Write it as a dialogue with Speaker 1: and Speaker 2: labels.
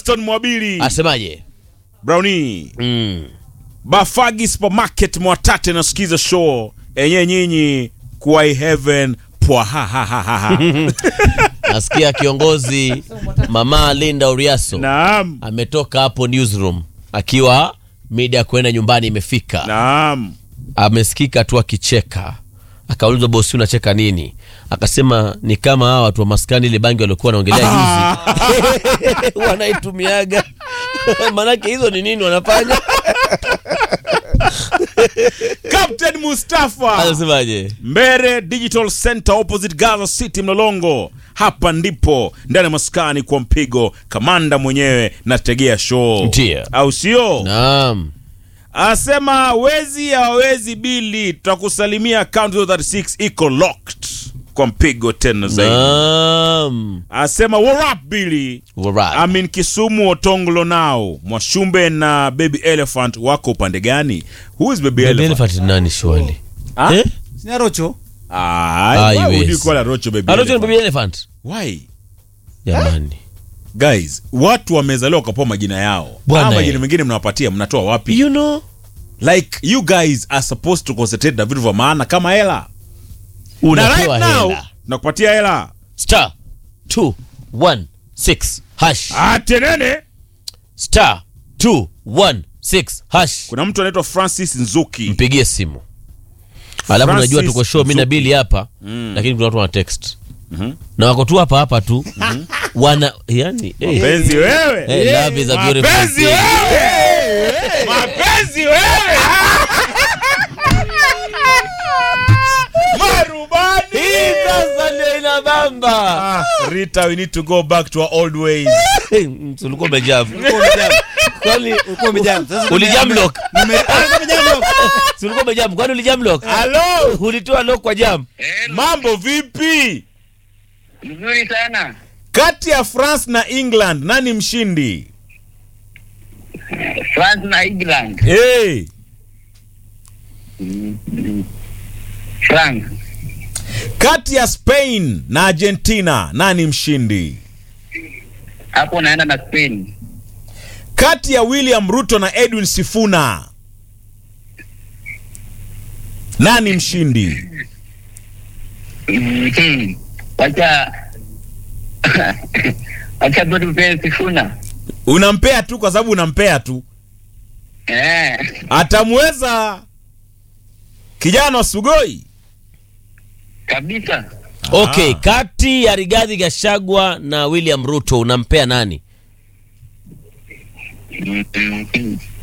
Speaker 1: Gaston Mwabili
Speaker 2: asemaje?
Speaker 1: Brownie
Speaker 2: Mm.
Speaker 1: Bafagi Supermarket Mwatate nasikiza show enye nyinyi kuwai heaven pwa ha ha ha ha ha.
Speaker 2: Nasikia kiongozi mama Linda Uriaso
Speaker 1: Naam,
Speaker 2: ametoka hapo newsroom akiwa mida ya kwenda nyumbani imefika.
Speaker 1: naam.
Speaker 2: amesikika tu akicheka akaulizwa bosi unacheka nini akasema ni kama hawa watu wa maskani ile bangi waliokuwa wanaongelea juzi wanaitumiaga maanake hizo ni nini wanafanya
Speaker 1: Captain Mustafa
Speaker 2: anasemaje
Speaker 1: Mbere Digital Center opposite Gaza City Mlolongo. Hapa ndipo ndani ya maskani kwa mpigo, kamanda mwenyewe nategea show,
Speaker 2: Ndiyo.
Speaker 1: au sio?
Speaker 2: naam
Speaker 1: Asema wezi hawawezi bili, tutakusalimia account 36 iko locked kwa mpigo tena zaidi.
Speaker 2: naam
Speaker 1: Asema what up Billy?
Speaker 2: Alright.
Speaker 1: Amin Kisumu Otonglo nao Mwashumbe na Baby Elephant wako upande gani? Who is Baby,
Speaker 2: Baby
Speaker 1: Elephant?
Speaker 2: Elephant ni nani shwali
Speaker 1: Ah?
Speaker 2: eh?
Speaker 3: Sina rocho.
Speaker 1: Ah,
Speaker 2: Ah,
Speaker 1: why would
Speaker 2: yes.
Speaker 1: you call a Rocho Baby
Speaker 2: Alojo ni
Speaker 1: Elephant?
Speaker 2: Baby Elephant
Speaker 1: Why?
Speaker 2: jamani
Speaker 1: Guys, watu wamezaliwa wakapewa majina yao.
Speaker 2: Bwana
Speaker 1: Haya
Speaker 2: eh.
Speaker 1: majina mengine mnawapatia mnatoa wapi?
Speaker 2: you know
Speaker 1: Like you guys are supposed to concentrate na vitu vya maana kama hela. Na
Speaker 2: unapewa
Speaker 1: right now
Speaker 2: hela
Speaker 1: nakupatia hela.
Speaker 2: star 216 hash
Speaker 1: Atenene.
Speaker 2: star 216 hash
Speaker 1: Kuna mtu anaitwa Francis Nzuki.
Speaker 2: mpigie simu alafu
Speaker 1: Francis
Speaker 2: najua tuko show mi na
Speaker 1: Nzuki.
Speaker 2: bili hapa lakini kuna watu wana text na wako tu hapa hapa tu wana yani eh,
Speaker 1: Mapenzi wewe.
Speaker 2: eh, love is a beautiful
Speaker 1: Mapenzi
Speaker 2: thing.
Speaker 1: wewe. Mapenzi wewe. Marubani.
Speaker 2: Hii sasa ndio inabamba
Speaker 1: Ah, Rita, we need to go back to our old ways.
Speaker 2: Eh, mtu ulikuwa umejam kwani
Speaker 3: Ulikuwa umejam. Sasa
Speaker 2: ulijam lock
Speaker 3: nime- Ah, ulikuwa umejam lock.
Speaker 2: Si ulikuwa umejam kwani ulijam lock
Speaker 1: Hello.
Speaker 2: ulitoa lock kwa jam
Speaker 1: Mambo vipi?
Speaker 4: Mzuri sana.
Speaker 1: Kati ya France na England nani mshindi?
Speaker 4: France na England.
Speaker 1: Hey.
Speaker 4: France.
Speaker 1: Kati ya Spain na Argentina nani mshindi?
Speaker 4: Hapo naenda na Spain.
Speaker 1: Kati ya William Ruto na Edwin Sifuna nani mshindi?
Speaker 4: Mhm. Wacha wacha tu tupee Sifuna.
Speaker 1: Unampea tu kwa sababu unampea tu.
Speaker 4: Eh.
Speaker 1: Atamweza kijana wa Sugoi?
Speaker 4: Kabisa.
Speaker 2: okay kati ya Rigathi Gachagua na William Ruto unampea nani
Speaker 4: Mhm.